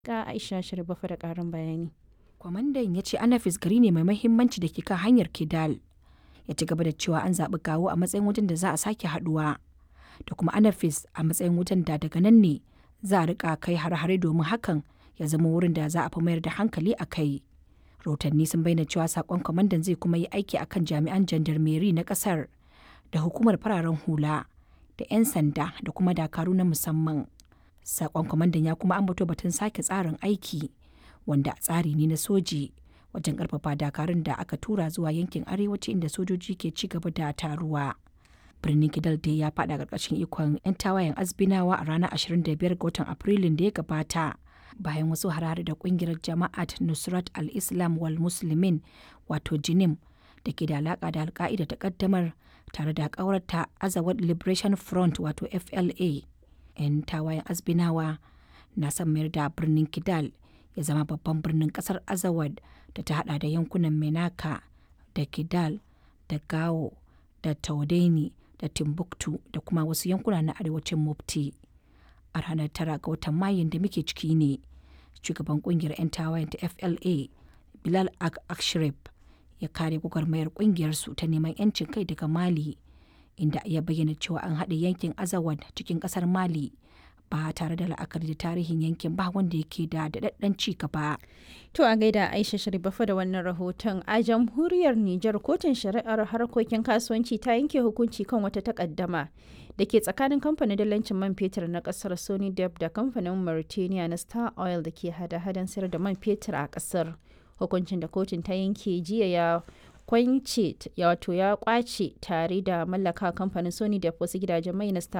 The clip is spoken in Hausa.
Ga Aisha Sharifafa da ƙarin bayani. Kwamandan ya ce Anafis gari ne mai mahimmanci da ke kan hanyar Kidal. Ya ci gaba da cewa an zaɓi Gawo a matsayin wajen da za a sake haɗuwa. Da kuma Anafis a matsayin wajen da daga nan ne za a riƙa kai har-hare domin hakan ya zama wurin da za a fi mayar da hankali a kai. Rahotanni sun bayyana cewa saƙon kwamandan zai kuma yi aiki a kan jami'an jandarmeri na ƙasar da hukumar fararen hula da 'yan sanda da kuma dakaru na musamman. Saƙon kwamandan ya kuma ambato batun sake tsarin aiki wanda tsari ne na soji wajen ƙarfafa dakarun da aka tura zuwa yankin arewaci inda sojoji ke ci gaba da taruwa. Birnin Kidal dai ya faɗa ƙarƙashin ikon 'yan tawayen Azbinawa a ranar 25 ga watan Afrilun da ya gabata. Bayan wasu harare da ƙungiyar Jama'at Nusrat al-Islam wal Muslimin wato Jinim da ke da alaƙa da alka'ida ta ƙaddamar tare da ƙawarta Azawad Liberation Front wato FLA. 'Yan tawayen Azbinawa na son mayar da birnin Kidal ya zama babban birnin kasar azawad da ta hada da yankunan menaka da kidal da gao da taudeni da timbuktu da kuma wasu yankuna na arewacin mufti a ranar tara ga watan mayun da muke ciki ne shugaban kungiyar 'yan tawayen ta fla bilal ak akshrif ya kare gwagwarmayar kungiyar su ta neman 'yancin kai daga mali inda ya bayyana cewa an haɗe yankin azawad cikin ƙasar mali ba tare da la'akari da tarihin yankin ba wanda yake da daɗaɗɗen ci gaba. To a gaida Aisha Sharifafa da wannan rahoton a jamhuriyar Nijar kotun shari'ar harkokin kasuwanci ta yanke hukunci kan wata takaddama da ke tsakanin kamfanin dalancin man fetur na kasar Sony Dep da kamfanin Mauritania na Star Oil da ke hada-hadan sayar da man fetur a kasar. Hukuncin da kotun ta yanke jiya ya kwance wato ya kwace tare da mallaka kamfanin Sony Dep wasu gidajen mai na Star